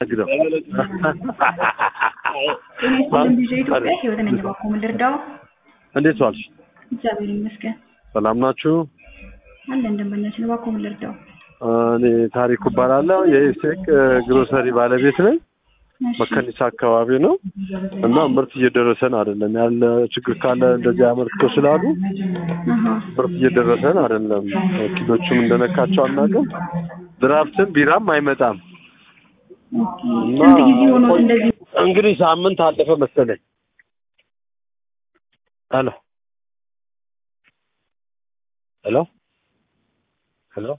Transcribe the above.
ግደው ጤና ይስጥልን ቪዥን ኢትዮጵያ ህይወት ነኝ። እባክዎ ምን ልርዳው? እንዴት ዋልሽ? እግዚአብሔር ይመስገን ሰላም ናችሁ? አለን ደንበኛችን። እባክዎ ምን ልርዳው? እኔ ታሪኩ እባላለሁ የኢሴክ ግሮሰሪ ባለቤት ነኝ። እሺ፣ መከኒሳ አካባቢ ነው እና ምርት እየደረሰን አይደለም። ያለ ችግር ካለ እንደዚህ አመልክቶ ስላሉ አሃ፣ ምርት እየደረሰን አይደለም። ወኪሎቹም እንደነካቸው አናውቅም። ድራፍትም ቢራም አይመጣም ኦኬ። እና ስንት ጊዜ ሆኖት እንደዚህ? እንግዲህ ሳምንት አለፈ መሰለኝ። ሄሎ ሄሎ